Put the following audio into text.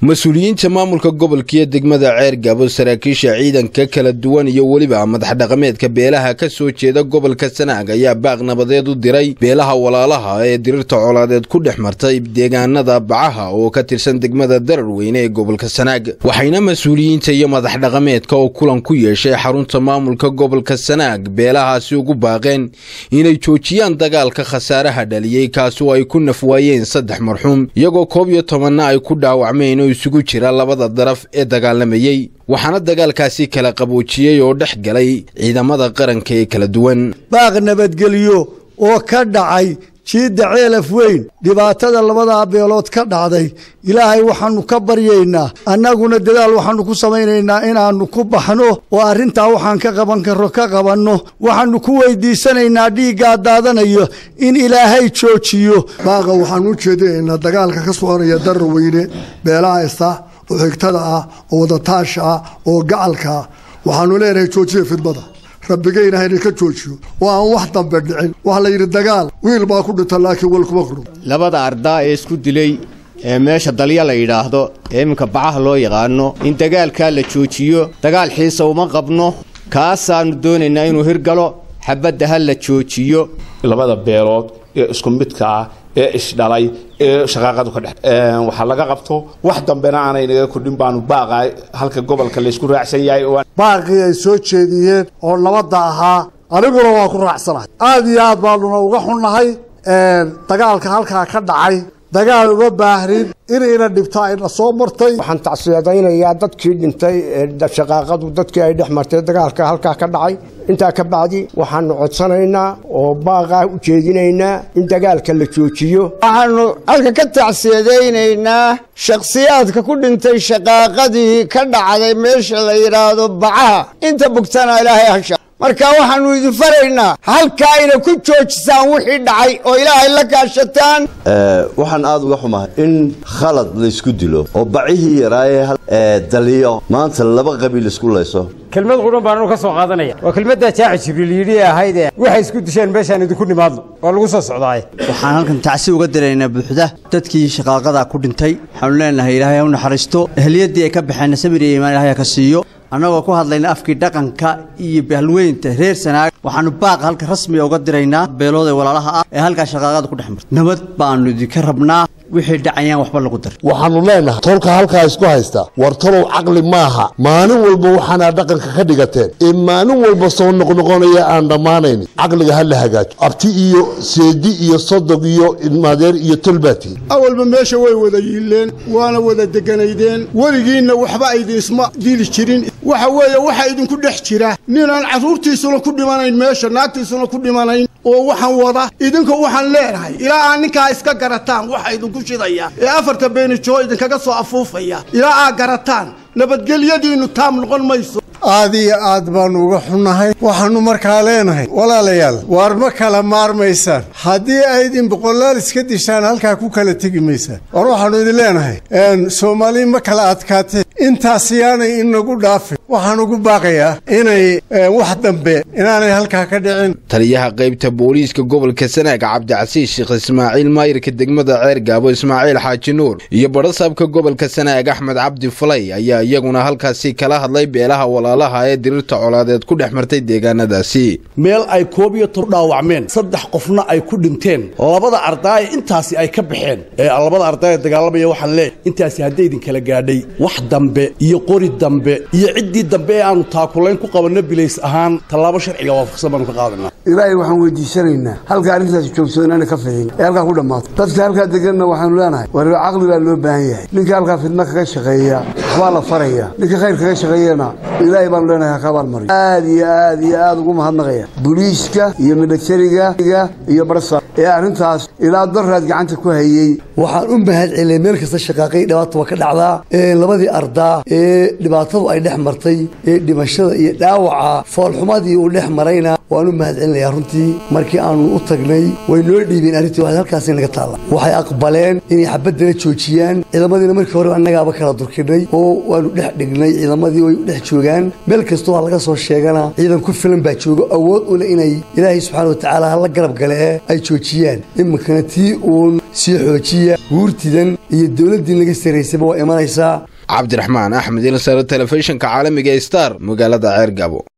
mas-uuliyiinta maamulka gobolka iyo degmada ceergabo saraakiisha ciidanka kala duwan iyo weliba madax dhaqameedka beelaha ka soo jeeda gobolka sanaag ayaa baaq nabadeed u diray beelaha walaalaha ee dirirta colaadeed ku dhex martay deegaanada bacaha oo ka tirsan degmada dararweyne ee gobolka sanaag waxayna mas-uuliyiinta iyo madax dhaqameedka oo kulan ku yeeshay xarunta maamulka gobolka sanaag beelahaasi ugu baaqeen inay joojiyaan dagaalka khasaaraha dhaliyey kaasi oo ay ku nafwaayeen saddex marxuum iyagoo koob iyo tobanna ay ku dhaawacmeen oo isugu jira labada daraf ee dagaalamayey waxaana dagaalkaasi kala qaboojiyey oo dhex galay ciidamada qaranka ee kala duwan baaq nabadgelyo oo ka dhacay jiidda ceelaf weyn dhibaatada labadaa beelood ka dhacday ilaahay waxaanu ka baryaynaa annaguna dadaal waxaanu ku samaynaynaa inaannu ku baxno oo arrintaa waxaan ka qaban karro ka qabanno waxaannu ku weydiisanaynaa dhiiggaa daadanayo in ilaahay joojiyo baaqa waxaan u jeedinaynaa dagaalka ka soconaya dararweyne beelaha ista oo xigtada ah oo wadataasha ah oo gacalka ah waxaanu leenahay joojiya fidmada rabbigayna hayna ka joojiyo oo aan wax dambe dhicin waxa la yidhi dagaal wiil baa ku dhinta laakiin wal kuma qudhun labada ardaa ee isku dilay ee meesha dalya la yidhaahdo ee iminka bacaha loo yaqaano in dagaalkaa la joojiyo dagaal xiisa uma qabno kaasaannu doonaynaa inuu hirgalo xabadda ha la joojiyo labada beelood ee isku midka ah ee isdhalay ee shaqaaqadu ka dhex waxaa laga qabto wax dambena aanay naga kordhin baanu baaqa halka gobolka laysku raacsan yahay baaqii ay soo jeediyeen oo nabadda ahaa aniguna waa ku raacsanahay aad iyo aad baanuna uga xunnahay dagaalka halkaa ka dhacay dagaal uma baahnin inayna dhibto ayna soo martay waxaan tacsiyadaynayaa dadkii dhintay ee shaqaaqadu dadkii ay dhex martay dagaalka halkaa ka dhacay intaa ka bacdi waxaanu codsanaynaa oo baaqaa u jeedinaynaa in dagaalka la joojiyo waxaanu halka ka tacsiyadaynaynaa shakhsiyaadka ku dhintay shaqaaqadii ka dhacday meesha la yidhaahdo bacaha inta bugtana ilaahay hasha marka waxaannu idin faraynaa halkaa ina ku joojisaan wixii dhacay oo ilaahay la kaashataan waxaan aada uga xumahay in khalad laysku dilo oo bacihii yaraaye daliyo maanta laba qabiil isku layso kelmad qudhan baanu ka soo qaadanaya waa kelmaddaa jaaci jibriil yidhi ahayd ee waxay isku disheen meeshaan idinku nimaadno waa lagu soo socdaaye waxaan halkan tacsi uga diraynaa buuxda dadkii shaqaaqadaa ku dhintay waxaanu leenahay ilaahay ha u naxariisto ehliyaddii ay ka baxeenna sabir iyo iimaan ilahay ha ka siiyo annagoo ku hadlayna afkii dhaqanka iyo bahalweynta reer sanaag waxaanu baaqa halka rasmiga uga diraynaa beelood ee walaalaha ah ee halkaa shaqaaqada ku dhex martay nabad baanu idinka rabnaa wixii dhacayaan waxba lagu dar waxaannu leenahay tolka halkaa isku haysta war tolow caqli maaha maalin walba waxaanaa dhaqanka ka dhigateen ee maalin walba soo noqnoqonaya aan dhammaanaynin caqliga ha la hagaajo abti iyo seedi iyo sodog iyo ilmaadeer iyo tolbaati awalba meesha way wada yiileen waana wada deganaydeen weligiinna waxba aydin isma dili jirin waxa weeye waxaa idinku dhex jira ninaan carruurtiisuna ku dhimanayn meesha naagtiisuna ku dhimanayn oo waxaan wada idinka waxaan leenahay ilaa aad ninkaa iska garataan waxa idinku shidaya ee afarta beenijoo idinkaga soo afuufaya ilaa aad garataan nabadgelyadiinnu taam noqon mayso aad iyo aad baannu uga xunnahay waxaannu markaa leenahay walaalayaal waar ma kala maarmaysaan haddii aydin boqolaal iska dishaan halkaa ku kala tegi maysaan war waxaannu idin leenahay soomaali ma kala adkaatee intaas yaanay inagu dhaafin waxaan ugu baaqayaa inay wax dambe inaanay halkaa ka dhicin taliyaha qaybta booliiska gobolka sanaag cabdicasiis sheekh ismaaciil maayirka degmada ceergaabo ismaaciil xaaji nuur iyo badhasaabka gobolka sanaag axmed cabdi falay ayaa iyaguna halkaasi kala hadlay beelaha walaalaha ee dirirta colaadeed ku dhex martay deegaanadaasi meel ay koob iyo toban dhaawacmeen saddex qofna ay ku dhinteen labada ardaaya intaasi ay ka baxeen ee labada ardaaya dagaalamaya waxaan leeyahay intaasi hadday idin kala gaadhay wax dambe iyo qori dambe iyo ciddii dambe ee aanu taakulayn ku qabanno bilays ahaan tallaabo sharciga waafaqsan baanu ka qaadanaa ilaahay waxaan weydiisanaynaa halka arrintaasi joogso inaana ka fidin ee halkaa ku dhammaato dadka halkaa deganna waxaanu leenahay war caqli baa loo baahan yahay ninka halkaa fidno kaga shaqeeya waxbaa la faraya ninka khayr kaga shaqeeyana ilaahay baanu leenahay ha kabaal mariyo aad iyo aad iyo aad ugu mahadnaqaya buliiska iyo militariga iyo barsa ee arrintaas ilaa daraad gacanta ku hayey waxaan u mahad celiyay meel kasta shaqaaqay dhibaata waa ka dhacdaa labadii ardaa ee dhibaatadu ay dhex martay ee dhimashada iyo dhaawaca foolxumadii uu dhex marayna waan u mahad celinayaa runtii markii aanu u tagnay way noo dhiibeen arrintii waxay halkaasi naga taalla waxay aqbaleen inay xabaddana joojiyaan ciidamadiina markii hore annagaaba kala durkinay oo waanu dhex dhignay ciidamadii way dhex joogaan meel kastoo waa laga soo sheegana ciidan ku filan baa jooga awood u leh inay ilaahay subxaana wa tacaala hala garab gale ee ay joojiyaan iminkana tii uun sii xoojiya guurtidan iyo dowladdii naga saraysayba waa imanaysaa cabdiraxmaan axmed ilsar telefishinka caalamiga star magaalada ceer gabo